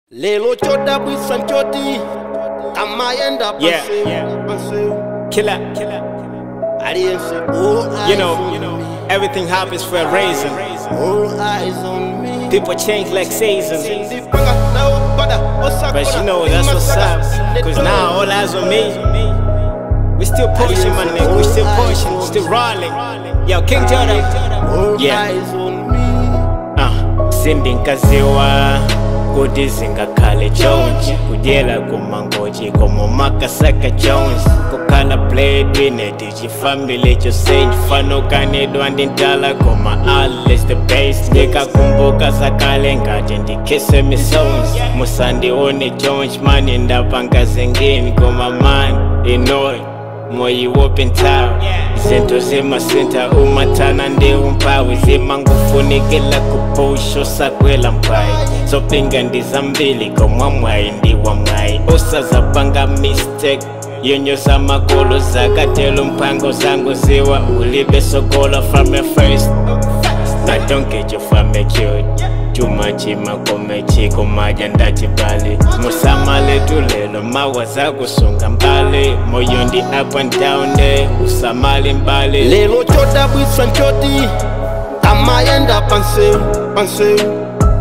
lelo chodabwisa nchoti kamayenda Yeah, pansewu yeah. pansewu Killer, killer. aliyense all You eyes know, on you know, me everything happens for a reason. all eyes on me People change like seasons. sindipanga nawopada But you know, that's what's up. Cause now all eyes on me. We still pushing, my nigga. We still pushing, still rolling. Yo, King Jordan. all Yeah. eyes on me Ah, sindinkaziwa kuti zingakhale chonje kudyela kumangoji komomakasaka jones kukhala bladwine tichifambile chosenji fanokanidwa ndintala koma alles the base ndikakumbuka zakale ngati ndikhise misons musandione jones mani ndapanga zengeni koma mani inoy moyi wopentawo izinto zimasenta umathana ndiwumpawu zimangufunikela kupusho sakwela mpayi zopinga ndizambili komwamwayi ndiwamwayi usazapanga mistake yonyoza makolo zakatelo mpango zangu ziwa ulibe sokolo from a first I don't get you from a cute chumachima komechiko maja ndachibali musamale tulelo mawa zakusunga mbali moyo ndi up and down de usamali mbali lelo chodabwisa nchoti kamayenda pansewu pansewu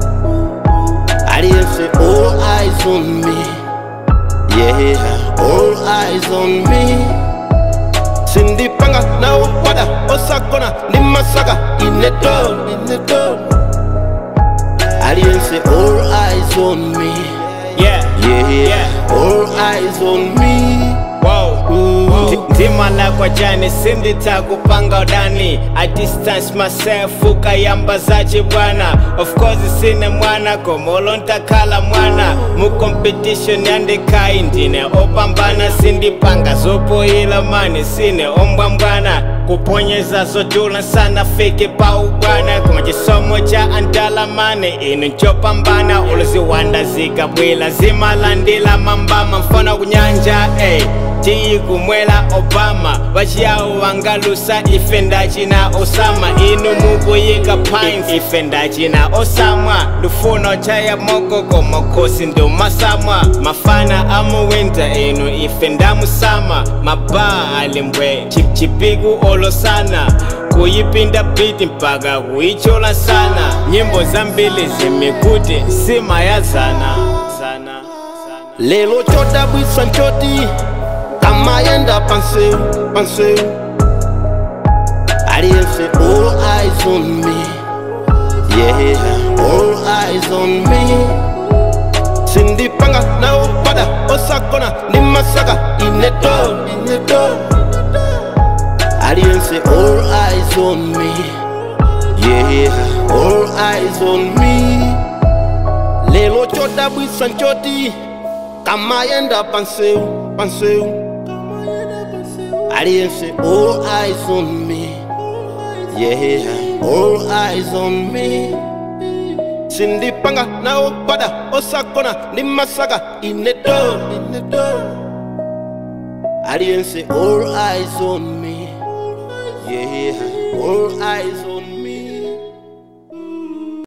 aliyense all eyes on me yeah all eyes on me sindipanga nawopada osakona ndi masaka ineto ineto aliyense all eyes on me yeah yeah, Yeah. all eyes on me wow Ooh. Ndi- ndimala kwa jani sinditakupanga udani i distance myself ukayamba zachi bwana of course sine mwana komolo ntakhala mwana mu competition yandikai ndine opambana sindipanga zopoyila mani sine ombwambwana kuponyeza zodula sana fike pa ubwana koma chisomo cha andalamane inu ncopambana uluziwanda zikabwila zimalandila mambama mfana kunyanja ey tiyikumwela obama vaciyawu vangalusa ife ndacina osama inu mukuyika pines ife ndacina osamwa lufuno caya mokoko mokhosi ndumasamwa mafana amuwinta inu ife ndamusama mabaa alimbwe Chi- chipiku olosana kuyipinda biti mpaka kuyichola sana nyimbo zambili zimikuti sima ya zana zana, zana. lelo chodabwisa nchoti kamayenda pansewu pansewu aliyense all eyes on me yeah all eyes on me sindipanga nawopada osakona ndi masaka ineto ineto aliyense all eyes on me yeah all eyes on me lelo chodabwisa nchoti kamayenda pansewu pansewu aliyense all eyes on me yeah all eyes on me sindipanga nawopada osakona ndi masaka ineto ineto aliyense all eyes on me yeah all eyes on